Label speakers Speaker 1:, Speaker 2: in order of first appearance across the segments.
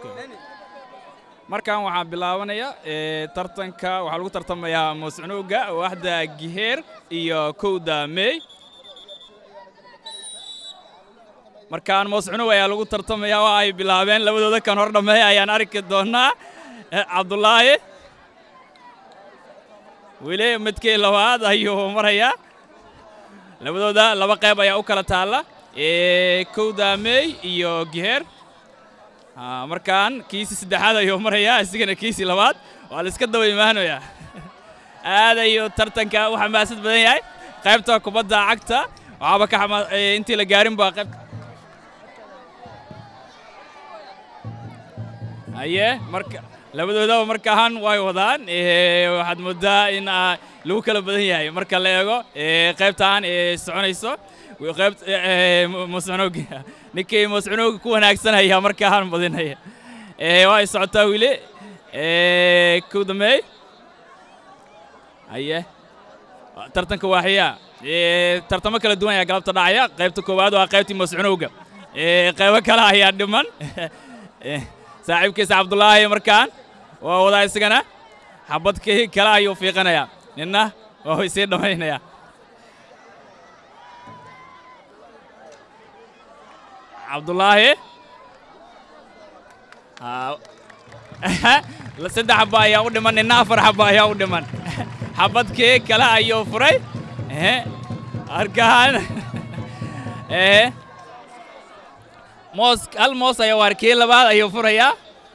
Speaker 1: markan waxaa bilaabanaya ee, tartanka waxaa lagu tartamayaa mooscunuga waaxda giheer iyo kowda mey markaan mooscunug ayaa lagu tartamaya waa ay bilaabeen labadooda kan hor dhammeeya ayaan arki doonaa Eh, cabdulaahi weli midkii labaad ayuu marayaa labadooda laba qayb ayaa u kala taalla ee, kowda mey iyo giheer Ah, markaan kiisii saddexaad ayuu marayaa isigana kiisii labaad waa la iska daba imaanayaa aad ayuu tartanka u xamaasad badan yahay qaybta kubadda cagta waxaaba ka xama eh, intii la gaarin baa qayb haye marka labadoodaba markaan way wadaan eh, waxaad moodaa in ah, lagu kala badan yahay marka la eego eh, qaybtaan ee soconayso wi- qayb eh, mu- muscunugi ninkii muscunuga ku wanaagsanaya markaan badinaya Eh, waa ay socotaa wili Eh, kow dambeey haye tartanka waaxiya Eh, tartamo kala duwan ayaa galabta dhacaya qaybta koowaad waa qaybtii mascunowga Eh, qaybo kale ayaa dhiman Eh, saaxiibkiisa cabdulaahi markaan waa wadaa isagana xabadkii kale ayuu fiiqanayaa ninna waa uu isii dhammaynaya cabdulaahi Ah, la- saddex xaba ayaa u dhiman ninna afar xaba ayaa u dhiman xabadkii kale ayuu furay Eh, arkaan Eh, moos hal moos ayaa waar kii labaad ayuu furayaa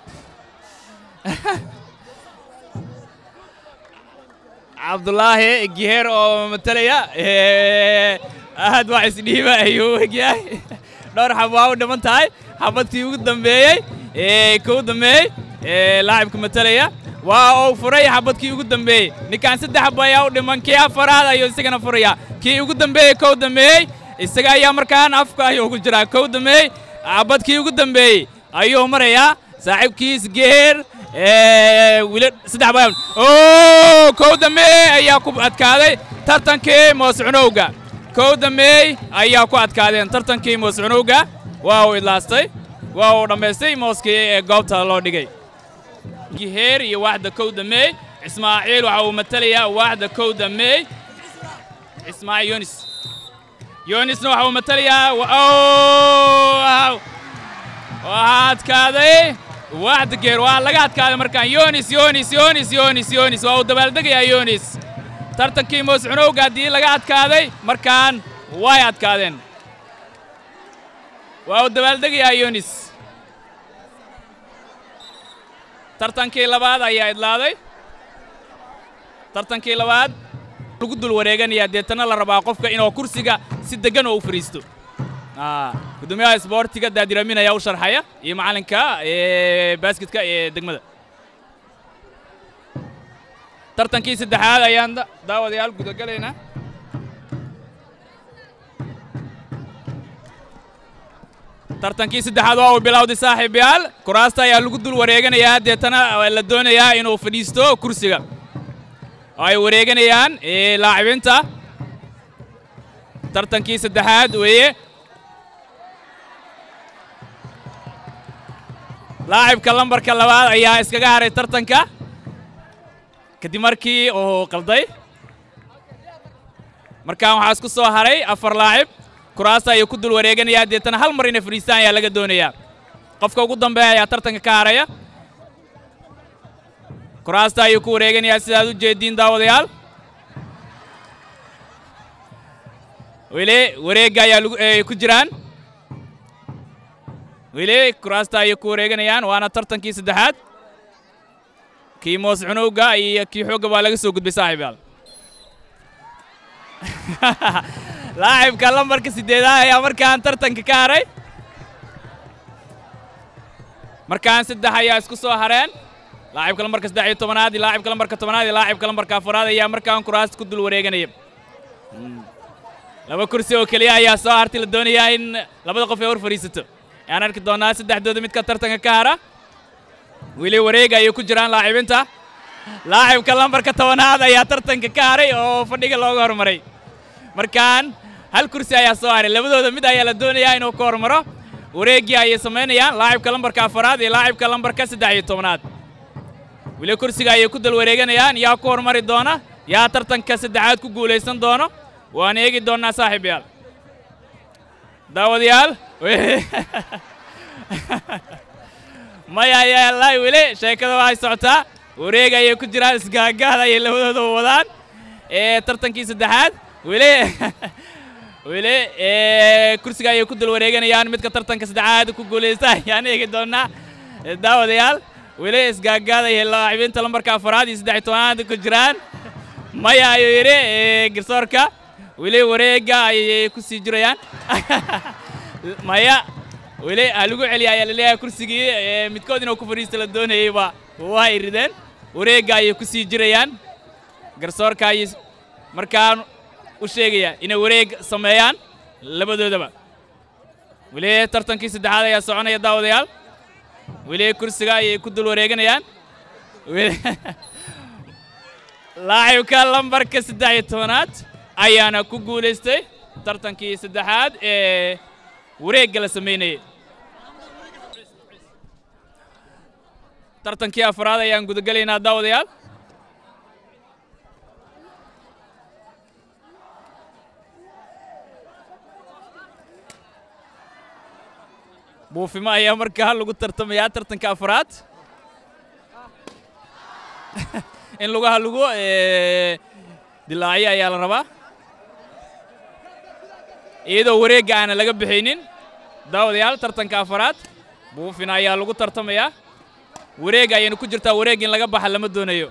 Speaker 1: cabdulaahi giheer oo matalaya Eh, aad waa isdhiiba ayuu u egyahay dhowr xab waa u dhiman tahay xabadkii ugu dambeeyey ee kow dambeeyey ee laacibka matalaya waa uu furay xabadkii ugu dambeeyey ninkaan saddex xab ayaa u dhiman kii afaraad ayuu isagana furaya kii ugu dambeeyey kow dambeeyey isaga ayaa markaan afka ayuu ku jiraa kow dambeeyey xabadkii ugu dambeeyey ayuu marayaa saaxiibkiis geer ee wili saddex baa oo kow dambeeyey ayaa ku adkaaday tartankii mooscunowga kow dambeey ayaa ku adkaadeen tartankii mooscunowga waa uu idlaastay waa uu dhammaystay mooskii ee goobta loo dhigay giheer iyo waaxda kow dameey ismaaciil waxa uu matalayaa waaxda kow dameey ismaaciil yonis yonisna waxa uu matalayaa wa- oo, waaw. waxaa adkaaday waaxda geer waa laga adkaaday markaan yonis yonis yonis yonis yonis waa uu dabaaldegayaa yonis tartankii mooscunowga haddii laga adkaaday markaan way adkaadeen waa uu dabaaldegayaa yonis tartankii labaad ayaa idlaaday tartankii labaad lagu dul wareeganayaa deetana la rabaa qofka inuu kursiga si deggan oo u fadhiisto Ah, gudoomiyaha isboortiga daadiramin ayaa u sharxaya iyo macallinka ee baasketka ee degmada tartankii saddexaad ayaan da- daawadayaal gudagalaynaa tartankii saddexaad waa uu bilowday saaxiibayaal kuraasta ayaa lagu dul wareeganayaa deetana la doonayaa inuu fadhiisto kursiga oo ay wareeganayaan ee laacibiinta tartankii saddexaad weeye laacibka lambarka labaad ayaa iskaga haray tartanka kadib markii uu qalday markaan waxaa isku soo haray afar laacib kuraasta ayuu ku dul wareeganayaa deetana hal mar inay fadhiistaan ayaa laga doonayaa qofka ugu dambeeya ayaa tartanka ka haraya kuraasta ayuu ku wareeganayaa sidaad u jeediin daawadayaal weli wareegga ayaa lagu ay ku jiraan weli kuraasta ayay ku wareeganayaan waana tartankii saddexaad kii moos cunowga iyo kii xoogga baa laga soo gudbay saaxiibayaal laacibka lambarka siddeedaad ayaa markaan tartanka ka haray markaan saddex ayaa isku soo hareen laacibka lambarka saddex iyo tobanaad iyo laacibka lambarka tobanaad iyo laacibka lambarka afaraad ayaa markaan kuraasta ku dul wareeganaya laba kursi oo keliya ayaa soo hartay la doonayaa in labada qof ay hor fadhiisato ayaan arki doonaa saddexdooda midka tartanka ka hara weli wareega ayay ku jiraan laacibinta laacibka lambarka tobanaad ayaa tartanka ka haray oo fadhiga looga hormaray markaan hal kursi ayaa soo haray labadooda mid ayaa la doonayaa inuu ka hormaro wareeggii ayay samaynayaan laacibka lambarka afaraad iyo laacibka lambarka saddex iyo tobnaad weli kursiga ayay ku dal wareeganayaan yaa ku hormari doona yaa tartanka saddexaad ku guulaysan doono waan eegi doonnaa saaxiibayaal daawadayaal maya yaalaay weli sheekada waxay socotaa wareeg ayay ku jiraan isgaagaad ayay labadooda wadaan ee tartankii saddexaad weli weli kursiga ayay ku dul wareeganayaan midka tartanka saddexaad ku guulaysta ayaan eegi doonnaa daawadayaal weli isgaagaadaya laacibiinta lambarka afaraad iyo saddex iyo tobanaad ku jiraan maya ayuu yidhi garsoorka weli wareegga ayay ku sii jirayaan maya weli ha lagu celiya ayaa laleeyahay kursigii midkood inuu ku fadhiista la doonayeyba waa ay rideen wareegga ayay ku sii jirayaan garsoorka ayay markaan u sheegaya inay wareeg sameeyaan labadoodaba weli tartankii saddexaad ayaa soconaya daawadayaal weli kursiga ayay ku dul wareeganayaan laacibka lambarka saddex iyo tobanaad ayaana ku guulaystay tartankii saddexaad ee wareegga la samaynayay tartankii afraad ayaan gudagelaynaa daawadayaal buufimo ayaa markaa lagu tartamayaa tartanka afraad in lugaha lagu dilaaciyo ayaa la rabaa iyadoo wareegga aana laga bixaynin daawadayaal tartanka afaraad buufina ayaa lagu tartamayaa wareeg ayayna ku jirtaa wareeg in laga baxa lama doonayo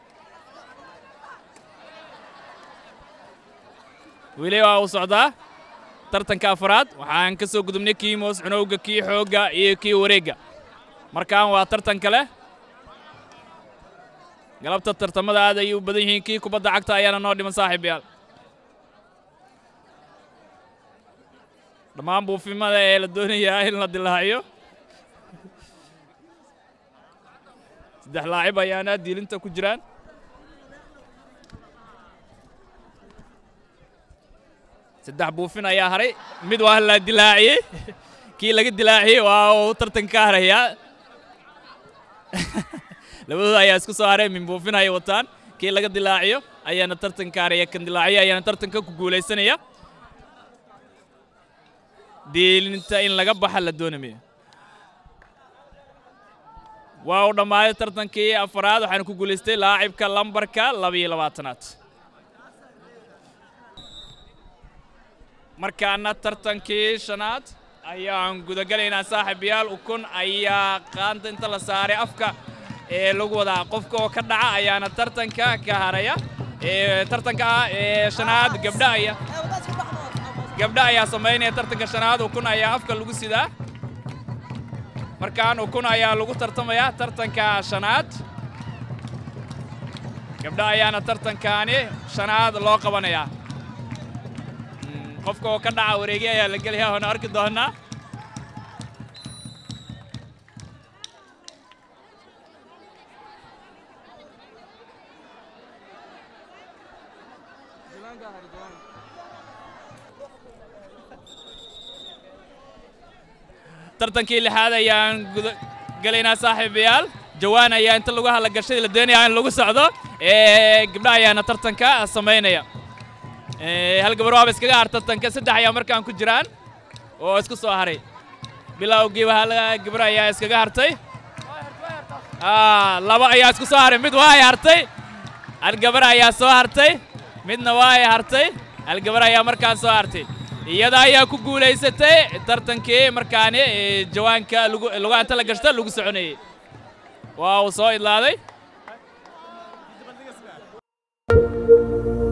Speaker 1: weli waa uu socdaa tartanka afaraad waxaan ka soo gudubnay kii moos cunowga kii xoogga iyo kii wareegga markaan waa tartan kale galabta tartamada aad ayay u badan yihiin kii kubadda cagta ayaana noo dhiman saaxiibayaal dhammaan buufimada ee la doonayaa in la dilaaciyo saddex laacib ayaana diilinta ku jiraan saddex buufin ayaa haray mid waa la dilaaciyey kii laga dilaaciyey waa uu tartan ka harayaa labadooda ayaa isku soo haray min buufin ayay wataan kii laga dilaaciyo ayaana tartan ka haraya kan dilaaciyo ayaana tartanka ku guulaysanaya diilinta in laga baxa la doonamayo waa uu dhammaaday tartankii afaraad waxaana ku guulaystay laacibka lambarka labiyo labaatanaad markaana tartankii shanaad ayaan gudagelaynaa saaxiibayaal ukun ayaa qaanta inta la saaray afka ee lagu wadaa qofka oo ka dhaca ayaana tartanka ka haraya tartanka ee shanaad gabdha ayaa gabdha ayaa samaynaya tartanka shanaad ukun ayaa afka lagu sidaa markaan ukun ayaa lagu tartamayaa tartanka shanaad gabdha ayaana tartankaani shanaad loo qabanayaa qofka oo ka dhaca wareegi ayaa la gelayaa waana arki doonaa tartankii lixaad ayaan guda gelaynaa saaxiibayaal jawaan ayaa inta lagu hadla gashay la doonaya in lagu socdo gabdha ayaana tartanka samaynaya hal gabar waaba iskaga har tartanka saddex ayaa markaan ku jiraan oo isku soo haray bilowgiiba hal gabar ayaa iskaga hartay laba ayaa isku soo haray mid waa ay hartay hal gabar ayaa soo hartay midna waa ay hartay hal gabar ayaa markaan soo hartay iyada ayaa ku guulaysatay tartankii markaani jawaanka lugaanta la gashta lagu soconayey waa uu soo idlaaday